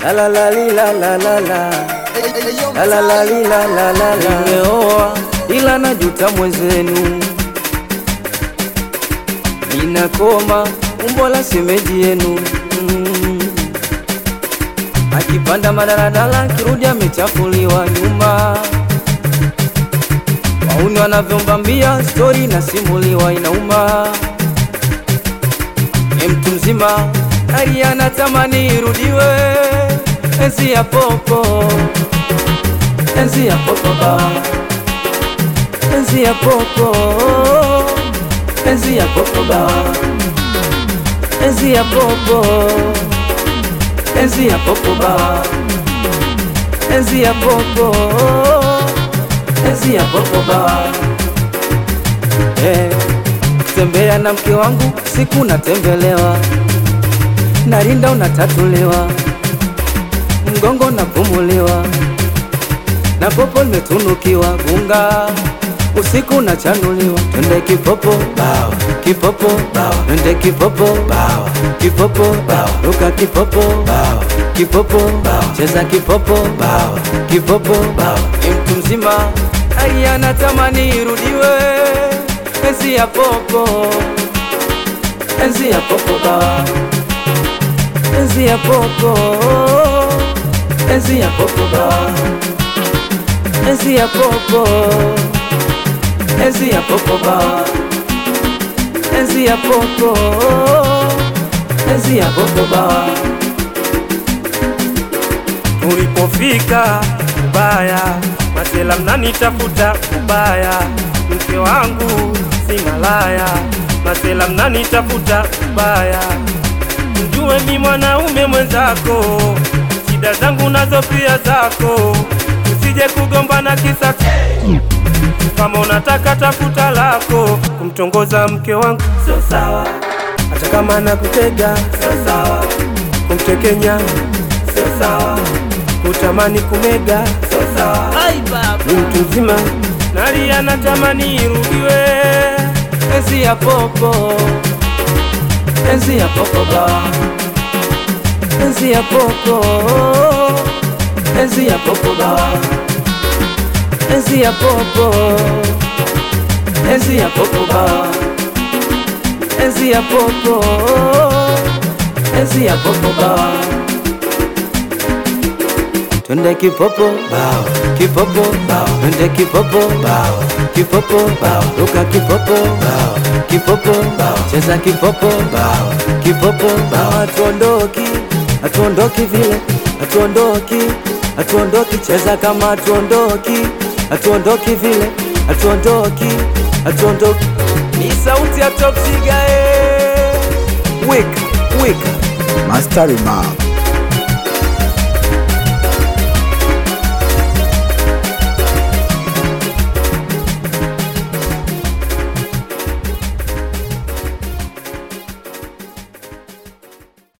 la la la li la la la la la la la li la la la la. Nimeoa ila najuta mwenzenu, ninakoma umbo la shemeji yenu mm. Akipanda madaladala kirudi amechafuliwa nyuma, wauni wanavyombambia stori nasimuliwa inauma. Ni mtu mzima hali anatamani irudiwe, enzi ya popo, enzi ya popo ba, enzi ya popo, enzi ya popo ba, enzi ya popo, enzi ya popo ba, enzi ya popo, enzi ya popo ba, eh tembea na mke wangu siku natembelewa, narinda unatatuliwa, mgongo napumuliwa, na popo limetunukiwa gunga, usiku nachanuliwa, twende kipopo bawa, kipopo bawa, twende kipopo bawa, kipopo bawa, ruka kipopo bawa, kipopo bawa, cheza kipopo bawa, kipopo bawa, ni mtu mzima hali anatamani irudiwe enzi ya popo, enzi ya popo ba, enzi ya popo, enzi ya popo ba, enzi ya popo, enzi ya popo ba, enzi ya popo, enzi ya popo ba. Tulipofika ubaya, masela mnanitafuta ubaya, mke wangu si malaya, masela mnanitafuta ubaya, mjue mi mwanaume mwenzako, shida zangu nazo pia zako, usije kugombana kisa kama unataka tafuta lako, kumtongoza mke wangu sio sawa, hata kama nakutega sio sawa, kumtekenya sio sawa, kutamani kumega sio sawa. Ni mtu mzima nalia, natamani irudiwe. enzi ya popo, enzi ya popo ba, enzi ya popo, enzi ya popo ba, enzi ya popo, enzi ya popo ba, enzi ya popo, enzi ya popo ba. Twende kipopo bawa, kipopo bawa, twende kipopo bawa, kipopo bawa, ruka kipopo bawa, kipopo bawa, cheza kipopo bawa, kipopo bawa, hatuondoki, hatuondoki vile, hatuondoki, hatuondoki, cheza kama hatuondoki, hatuondoki vile, hatuondoki, hatuondoki. Ni sauti ya Top Siga, eh. Weka, weka. Master Remark.